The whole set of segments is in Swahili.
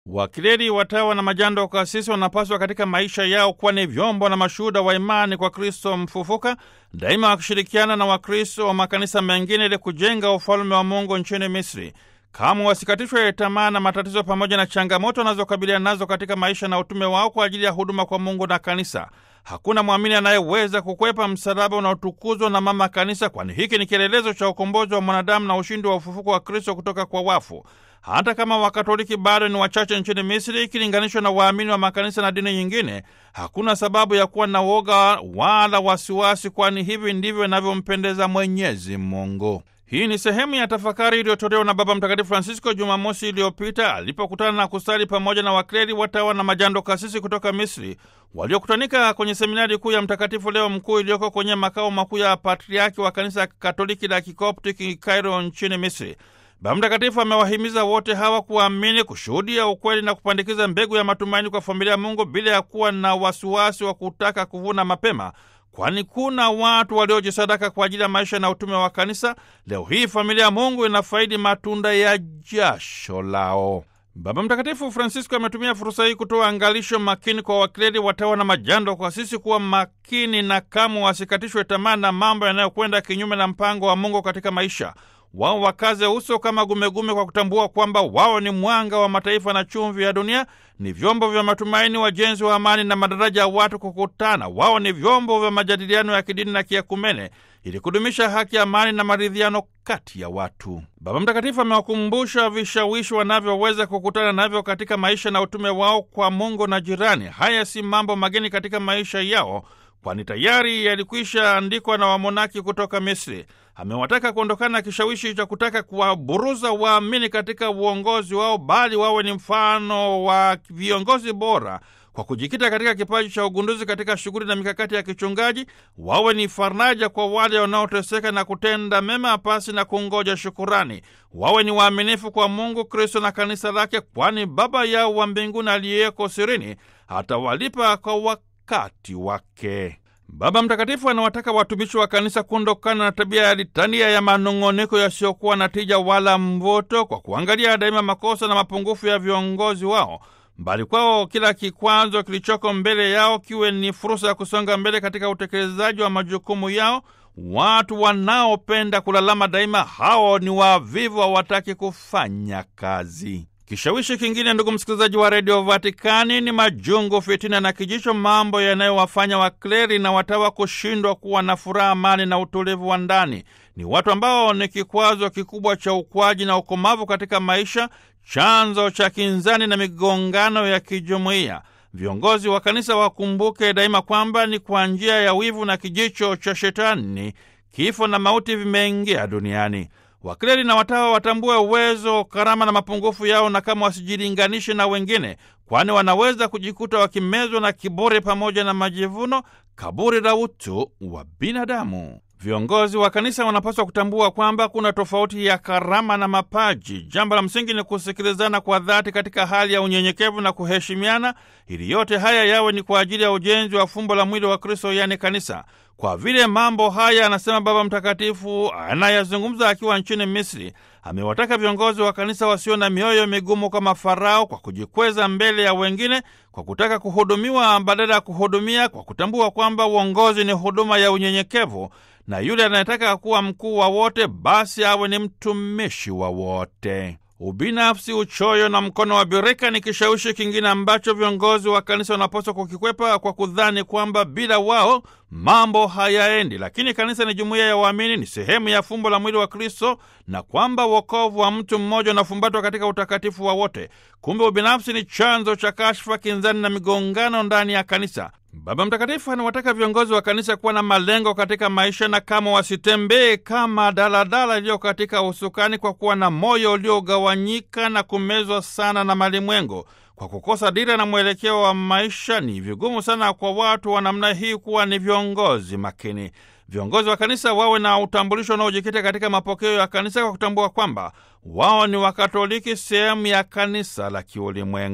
Wakileli, watawa na majando kasisi wanapaswa katika maisha yao kuwa ni vyombo na mashuhuda wa imani kwa Kristo mfufuka, daima wakishirikiana na Wakristo wa makanisa mengine ili kujenga ufalme wa Mungu nchini Misri. Kamwe wasikatishwe tamaa na matatizo pamoja na changamoto wanazokabiliana nazo katika maisha na utume wao kwa ajili ya huduma kwa Mungu na kanisa. Hakuna mwamini anayeweza kukwepa msalaba unaotukuzwa na mama kanisa, kwani hiki ni kielelezo cha ukombozi wa mwanadamu na ushindi wa ufufuko wa Kristo kutoka kwa wafu. Hata kama Wakatoliki bado ni wachache nchini Misri ikilinganishwa na waamini wa makanisa na dini nyingine, hakuna sababu ya kuwa na woga wala wasiwasi, kwani hivi ndivyo inavyompendeza Mwenyezi Mungu. Hii ni sehemu ya tafakari iliyotolewa na Baba Mtakatifu Francisco Jumamosi iliyopita alipokutana na kusali pamoja na wakleri, watawa na majando kasisi kutoka Misri waliokutanika kwenye seminari kuu ya Mtakatifu Leo Mkuu iliyoko kwenye makao makuu ya patriaki wa kanisa Katoliki la Kikoptiki Kairo nchini Misri. Baba Mtakatifu amewahimiza wote hawa kuamini, kushuhudia ukweli na kupandikiza mbegu ya matumaini kwa familia ya Mungu bila ya kuwa na wasiwasi wa kutaka kuvuna mapema, kwani kuna watu waliojisadaka kwa ajili ya maisha na utume wa kanisa. Leo hii familia ya Mungu inafaidi matunda ya jasho lao. Baba Mtakatifu Francisco ametumia fursa hii kutoa angalisho makini kwa wakleri, watawa na majando kwa sisi kuwa makini na kamwe wasikatishwe tamaa na mambo yanayokwenda kinyume na mpango wa Mungu katika maisha wao wakaze uso kama gumegume kwa kutambua kwamba wao ni mwanga wa mataifa na chumvi ya dunia, ni vyombo vya matumaini, wajenzi wa amani na madaraja ya watu kukutana. Wao ni vyombo vya majadiliano ya kidini na kiakumene ili kudumisha haki, amani na maridhiano kati ya watu. Baba Mtakatifu amewakumbusha vishawishi wanavyoweza kukutana navyo katika maisha na utume wao kwa Mungu na jirani. Haya si mambo mageni katika maisha yao kwani tayari yalikwisha andikwa na wamonaki kutoka Misri. Amewataka kuondokana na kishawishi cha kutaka kuwaburuza waamini katika uongozi wao, bali wawe ni mfano wa viongozi bora kwa kujikita katika kipaji cha ugunduzi katika shughuli na mikakati ya kichungaji. Wawe ni faraja kwa wale wanaoteseka na kutenda mema pasi na kungoja shukurani. Wawe ni waaminifu kwa Mungu, Kristo na kanisa lake, kwani Baba yao wa mbinguni aliyeko sirini atawalipa kwa wakati wake. Baba Mtakatifu anawataka watumishi wa kanisa kuondokana na tabia ya litania ya manong'oniko yasiyokuwa na tija wala mvuto, kwa kuangalia daima makosa na mapungufu ya viongozi wao, bali kwao kila kikwazo kilichoko mbele yao kiwe ni fursa ya kusonga mbele katika utekelezaji wa majukumu yao. Watu wanaopenda kulalama daima, hao ni wavivu, hawataki kufanya kazi. Kishawishi kingine, ndugu msikilizaji wa redio Vatikani, ni majungu, fitina na kijicho, mambo yanayowafanya wakleri na watawa kushindwa kuwa na furaha, amani na utulivu wa ndani. Ni watu ambao ni kikwazo kikubwa cha ukwaji na ukomavu katika maisha, chanzo cha kinzani na migongano ya kijumuiya. Viongozi wa kanisa wakumbuke daima kwamba ni kwa njia ya wivu na kijicho cha Shetani kifo na mauti vimeingia duniani. Wakleri na watawa watambue uwezo, karama na mapungufu yao, na kama wasijilinganishe na wengine, kwani wanaweza kujikuta wakimezwa na kiburi pamoja na majivuno, kaburi la utu wa binadamu. Viongozi wa kanisa wanapaswa kutambua kwamba kuna tofauti ya karama na mapaji. Jambo la msingi ni kusikilizana kwa dhati katika hali ya unyenyekevu na kuheshimiana, ili yote haya yawe ni kwa ajili ya ujenzi wa fumbo la mwili wa Kristo, yaani kanisa. Kwa vile mambo haya, anasema Baba Mtakatifu anayazungumza akiwa nchini Misri, amewataka viongozi wa kanisa wasio na mioyo migumu kama Farao, kwa kujikweza mbele ya wengine, kwa kutaka kuhudumiwa badala ya kuhudumia, kwa kutambua kwamba uongozi ni huduma ya unyenyekevu, na yule anayetaka kuwa mkuu wa wote basi awe ni mtumishi wa wote. Ubinafsi, uchoyo na mkono wa birika ni kishawishi kingine ambacho viongozi wa kanisa wanapaswa kukikwepa kwa kudhani kwamba bila wao mambo hayaendi. Lakini kanisa ni jumuiya ya waamini, ni sehemu ya fumbo la mwili wa Kristo, na kwamba wokovu wa mtu mmoja unafumbatwa katika utakatifu wa wote. Kumbe ubinafsi ni chanzo cha kashfa, kinzani na migongano ndani ya kanisa. Baba Mtakatifu anawataka viongozi wa kanisa kuwa na malengo katika maisha na kama wasitembee kama daladala iliyo katika usukani, kwa kuwa na moyo uliogawanyika na kumezwa sana na malimwengo. Kwa kukosa dira na mwelekeo wa maisha, ni vigumu sana kwa watu wa namna hii kuwa ni viongozi makini. Viongozi wa kanisa wawe na utambulisho unaojikita katika mapokeo ya kanisa, kwa kutambua kwamba wao ni Wakatoliki, sehemu ya kanisa la kiulimwengu.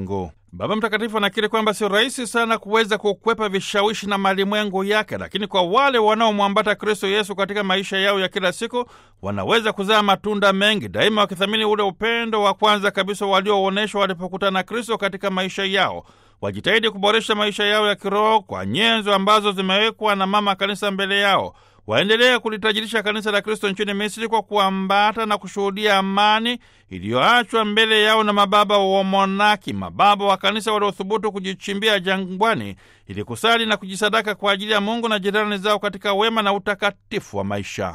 Baba Mtakatifu anakiri kwamba si rahisi sana kuweza kukwepa vishawishi na malimwengu yake, lakini kwa wale wanaomwambata Kristo Yesu katika maisha yao ya kila siku wanaweza kuzaa matunda mengi, daima wakithamini ule upendo wa kwanza kabisa walioonyeshwa walipokutana na Kristo katika maisha yao. Wajitahidi kuboresha maisha yao ya kiroho kwa nyenzo ambazo zimewekwa na Mama Kanisa mbele yao. Waendelee kulitajirisha kanisa la Kristo nchini Misri kwa kuambata na kushuhudia amani iliyoachwa mbele yao na mababa wa monaki, mababa wa kanisa waliothubutu kujichimbia jangwani ili kusali na kujisadaka kwa ajili ya Mungu na jirani zao katika wema na utakatifu wa maisha.